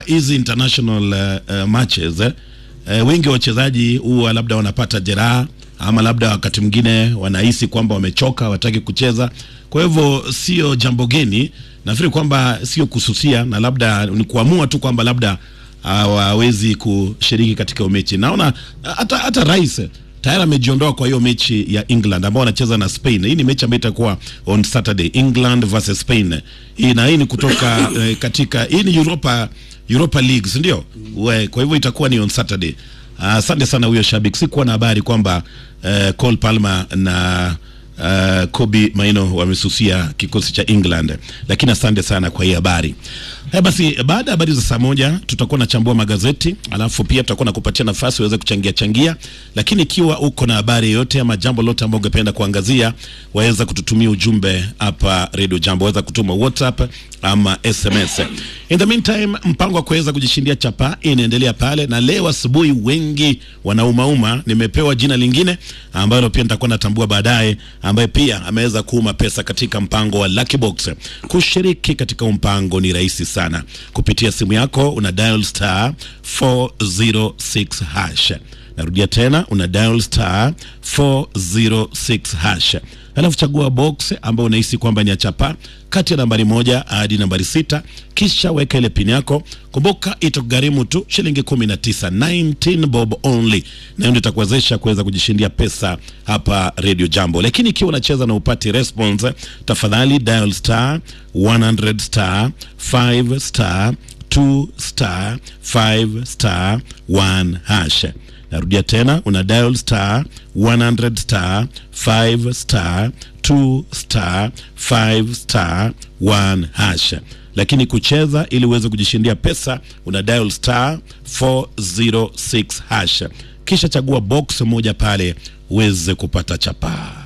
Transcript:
hizi international uh, uh, matches eh, uh, wengi wa wachezaji huwa labda wanapata jeraha ama labda wakati mwingine wanahisi kwamba wamechoka, wataki kucheza. Kwa hivyo sio jambo geni, nafikiri kwamba sio kususia na labda ni kuamua tu kwamba labda hawawezi kushiriki katika mechi. Naona hata hata rais tayari amejiondoa kwa hiyo mechi ya England ambao wanacheza na Spain. Hii ni mechi ambayo itakuwa on Saturday, England versus Spain. Hii na hii ni kutoka eh, katika hii ni Europa Europa League, si ndio? We, Kwa hivyo itakuwa ni on Saturday. Asante sana huyo shabiki, sikuwa na habari kwamba eh, Cole Palmer na uh, Kobe Maino wamesusia kikosi cha England, lakini asante sana kwa hii habari. Haya basi, baada ya habari za saa moja tutakuwa nachambua magazeti, alafu pia tutakuwa na kupatia nafasi uweze kuchangia changia, lakini ikiwa uko na habari yoyote ama jambo lote ambao ungependa kuangazia, waweza kututumia ujumbe hapa Radio Jambo, waweza kutuma WhatsApp ama SMS. In the meantime, mpango wa kuweza kujishindia chapa inaendelea pale, na leo asubuhi wengi wanaumauma. Nimepewa jina lingine ambalo pia nitakuwa natambua baadaye, ambaye pia ameweza kuuma pesa katika mpango wa Lucky Box. Kushiriki katika mpango ni rahisi sana, kupitia simu yako una dial star 406 hash. Narudia tena, una dial star 406 hash alafu chagua box ambayo unahisi kwamba ni ya chapa kati ya nambari moja hadi nambari sita kisha weka ile pin yako. Kumbuka itakugharimu tu shilingi 19, 19 bob only, na hiyo ndio itakuwezesha kuweza kujishindia pesa hapa Radio Jambo. Lakini ikiwa unacheza na upati response, tafadhali dial star 100 star 5 star 2 star 5 star 1 hash. Narudia tena, una dial star 100 star 5 star 2 star 5 star 1 hash. Lakini kucheza ili uweze kujishindia pesa una dial star 406 hash, kisha chagua box moja pale uweze kupata chapaa.